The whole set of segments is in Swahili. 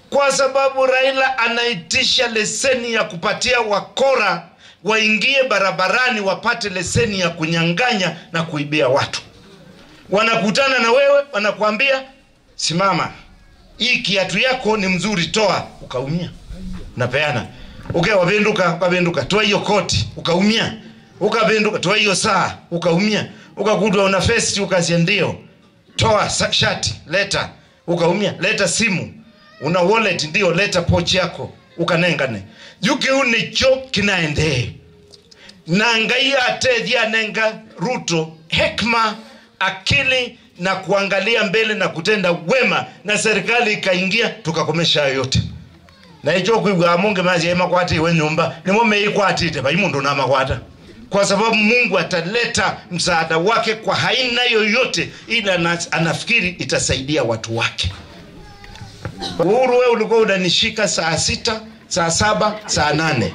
kwa sababu Raila anaitisha leseni ya kupatia wakora waingie barabarani wapate leseni ya kunyang'anya na kuibia watu. Wanakutana na wewe, wanakuambia simama, hii kiatu yako ni mzuri, toa, ukaumia, napeana okay, wapenduka wapenduka, toa hiyo koti, ukaumia, ukapenduka, toa hiyo saa, ukaumia, ukakutwa una vesti, ukasia ndio, toa sa- shati, leta, ukaumia, leta simu, una wallet, ndio, leta pochi yako, ukanengane jukiu nicho kinaendee na ngai atethia nenga ruto hekma akili na kuangalia mbele na kutenda wema na serikali ikaingia tukakomesha hayo yote na icho kwigwa munge mazi emakwata iwe nyumba nimo meikwatite pai mundu namakwata kwa sababu mungu ataleta msaada wake kwa haina yoyote ila ana- anafikiri itasaidia watu wake uhuru we ulikuwa unanishika saa sita saa saba saa nane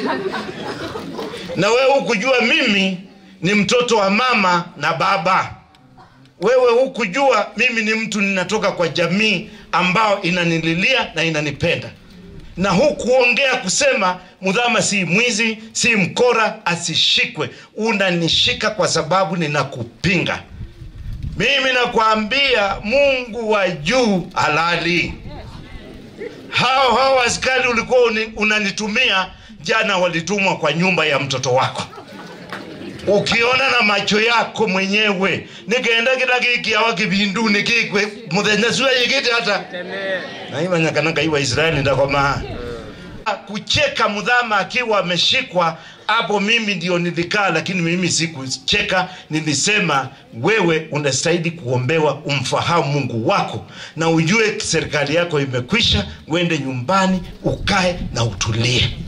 na wewe hukujua mimi ni mtoto wa mama na baba wewe hukujua mimi ni mtu ninatoka kwa jamii ambao inanililia na inanipenda na hukuongea kusema mudhama si mwizi si mkora asishikwe unanishika kwa sababu ninakupinga mimi nakwambia mungu wa juu halali hao hao askari ulikuwa uni- unanitumia jana walitumwa kwa nyumba ya mtoto wako ukiona na macho yako mwenyewe nikaenda kila kikiawa kibindu nikikwe muthenya sua yigite hata naimanyakanaga iwa israeli ndakoma kucheka mudhama akiwa ameshikwa hapo mimi ndio nilikaa lakini mimi sikucheka nilisema wewe unastahili kuombewa umfahamu mungu wako na ujue serikali yako imekwisha uende nyumbani ukae na utulie